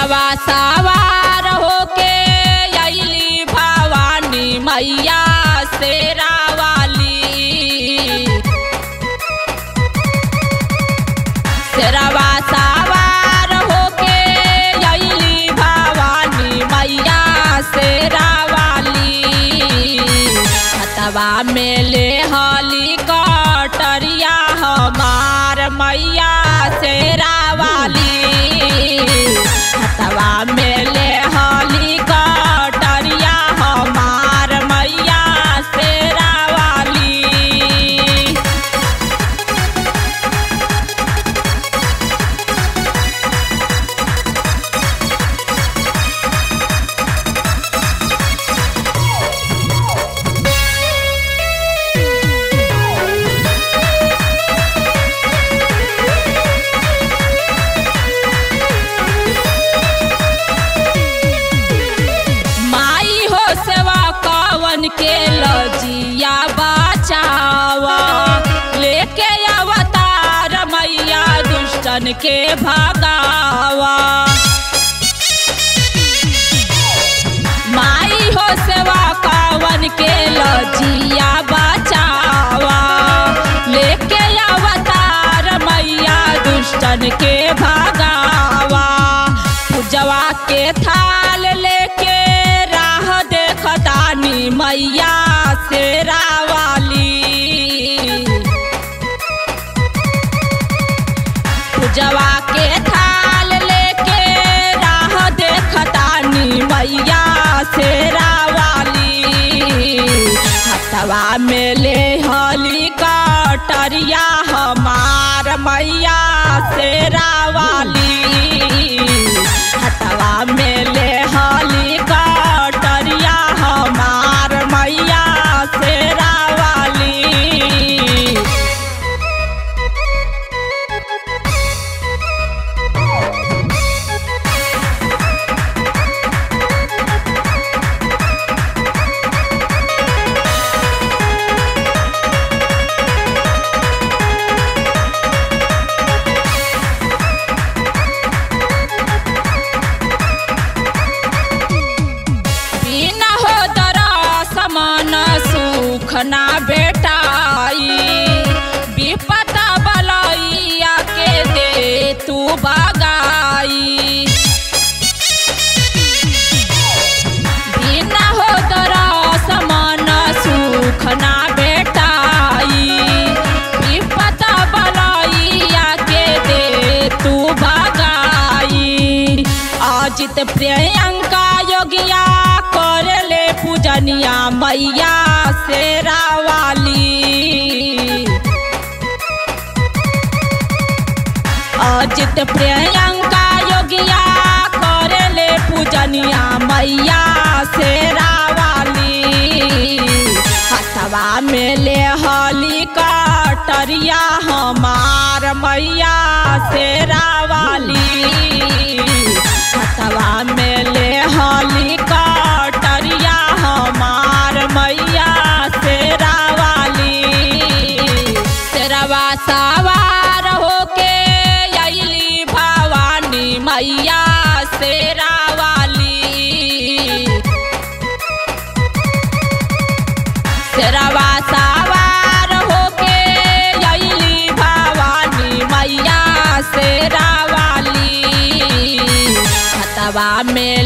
शेरवा सवार होके अइली भवानी मैया शेरा वाली शेरवा सवार होके अइली भवानी मैया शेरा वाली हतवा में ले हली कटरिया हमार मैया शेरा वाली हतवा में ले हली कटरिया हमार मैया शेरा वाली माई हो सेवा कवन के लजिया बचावा लेके अवतार मैया दुष्टन के भगावा माई हो सेवा कवन के लजिया बचावा लेके अवतार मैया दुष्टन के भगावा पूजवा के थाल लेके राह देखतानी मैया शेरा वाली पूजवा के थाल लेके राह देखतानी मैया शेरा वाली हथवा में ले हली कटरिया हमार मैया शेरा वाली हथवा में ले हली कटरिया हमार मैया शेरा वाली बिना हो दरस मन सुख ना बेटाई विपत बलैया के दे तू बगाई बिना हो दरस मन सुख ना बेटाई विपत बलैया के दे तू बगाई अजित प्रियंका योगिया करले पूजनिया मैया शेरा वाली अजित प्रियंका योगिया करले पूजनिया मैया शेरा वाली हथवा में ले हली कटरिया हमार मैया शेरा वाली हथवा में ले हली कटरिया हमार मैया शेरा वाली शेरवा सवार होके अइली भवानी मैया शेरा वाली शेरवा सवार होके अइली भवानी मैया शेरा वाली हतवा में